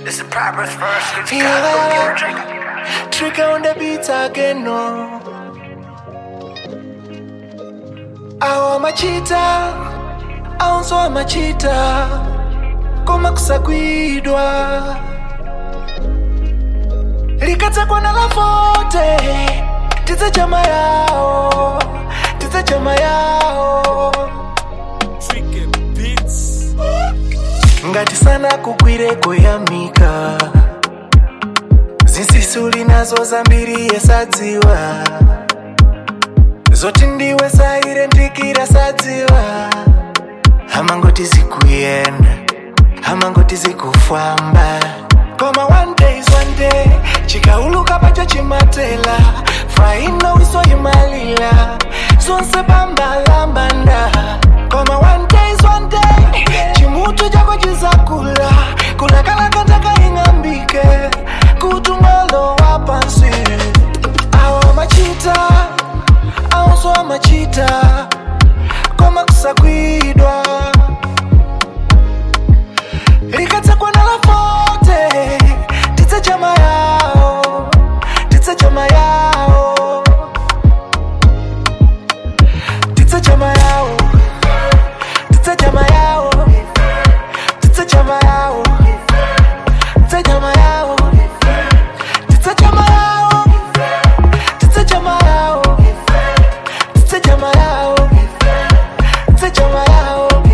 This is Proverbs first. It's Yeah. got the Trigger on the beat again, no. Awa machita, aunso amachita, koma kusagwidwa. Likatsekwa na lafote, tidze chama yawo, tidze chama yawo. ngati sana kugwire kuyamika zinsisuli nazo zambiri yesadziwa zoti ndiwe saire ndikira sadziwa hamangoti zikuyenda hamangoti zikufamba koma one day is one day chikauluka pacho chimatela faino wiso imalila zonse bambalambanda koma one day is one day chimutu chako chizakula kulakalakataka ing'ambike kutungolo wa pansi awo machita awonso amachita koma kusagwidwa likatsekwa na lafote tidze chama yawo tidze chama yawo tidze chama yawo tidze chama yawo tidze chama yawo tidze chama yawo tidze chama yawo tidze chama yawo tidze chama yawo tidze chama yawo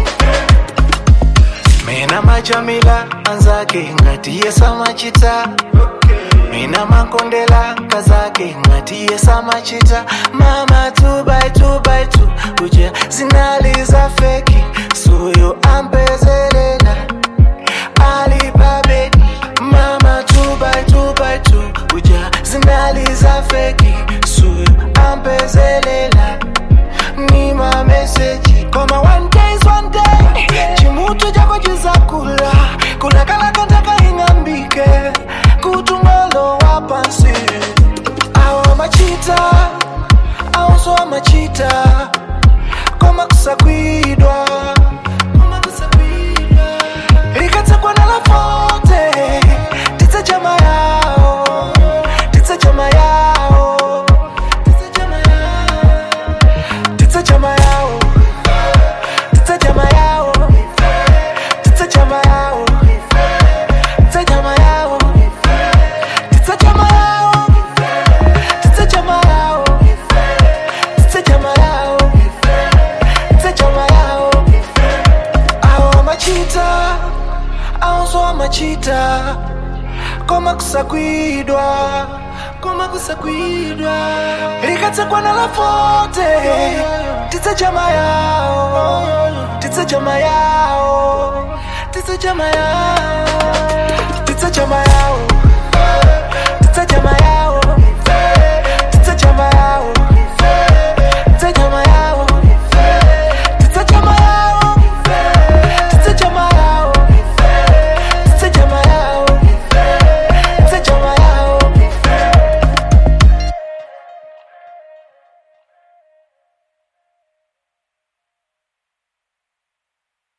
mina majamila anzake ngati yesa machita mina makondela kazake ngati yesa machita mama two by two by two kuja zinaliza feki suyo ambezelela alipabedi mama two by two by two kuja zinaliza feki suyo ambezelela ni mameseji koma one day is one day chimutu chako chizakula kulakalakataka ing'ambike kutungolo wa pansi awo machita awonso amachita koma kusagwidwa koma kusagwidwa likatsekwa na lafote tidze chama yawo tidze chama yawo tidze chama yawo tidze chama yawo tidze chama yawo tidze chama yawo tidze chama yawo tidze chama yawo tidze chama yawo tidze chama yawo tidze chama yawo awo machita awonso amachita koma kusagwidwa koma kusagwidwa likatsekwa na lafote tidze chama yawo tidze chama yawo tidze chama yawo tidze chama yawo